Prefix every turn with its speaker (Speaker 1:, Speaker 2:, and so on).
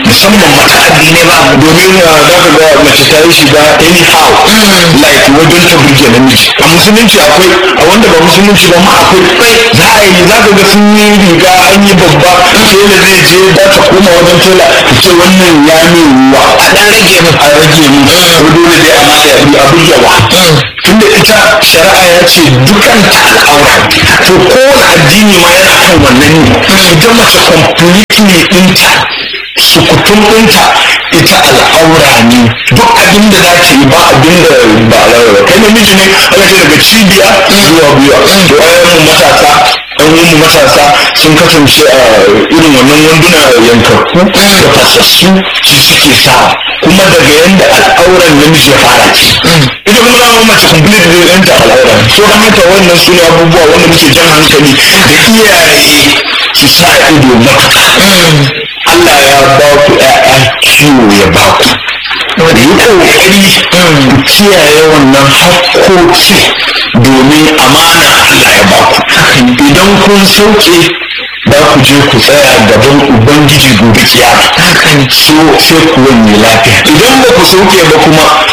Speaker 1: musamman mata
Speaker 2: addinai ba
Speaker 1: domin uh, za ka ga mace ta yi shiga anyhow like wajen ta burge namiji a musulunci akwai a wanda ba musulunci ba ma akwai za a yi za ka ga sun yi riga an yi babba tela zai je za ta koma wajen tela ta ce wannan ya min ruwa
Speaker 2: a dan rage mu
Speaker 1: a rage mu ko dole dai a mata a burgewa tunda ita shari'a ya ce dukanta al'aura to kowane addini ma yana kan wannan ne ita mace completely ɗinta sukutun ɗinta ita al'aura ne duk abin da za ta yi ba abin da ba al'aura kai namiji ne aka ce daga cibiya zuwa biya to ayyukan matasa ɗan uwan matasa sun kasance a irin wannan wanduna yankakku da fasassu shi suke sa kuma daga yanda al'auran namiji ya fara ce ita kuma zama mace complete da yanta al'aura so don haka wannan su ne abubuwa wanda muke jan hankali da iyaye su sa ido matuƙa Allah ya ba ku ƴaƴa kiwo ya ba ku yi ƙoƙari ku kiyaye wannan hakkoki domin amana Allah ya ba ku idan kun sauke za ku je ku tsaya gaban ubangiji gobe kiyama so sai ku wani lafiya idan ba ku sauke ba kuma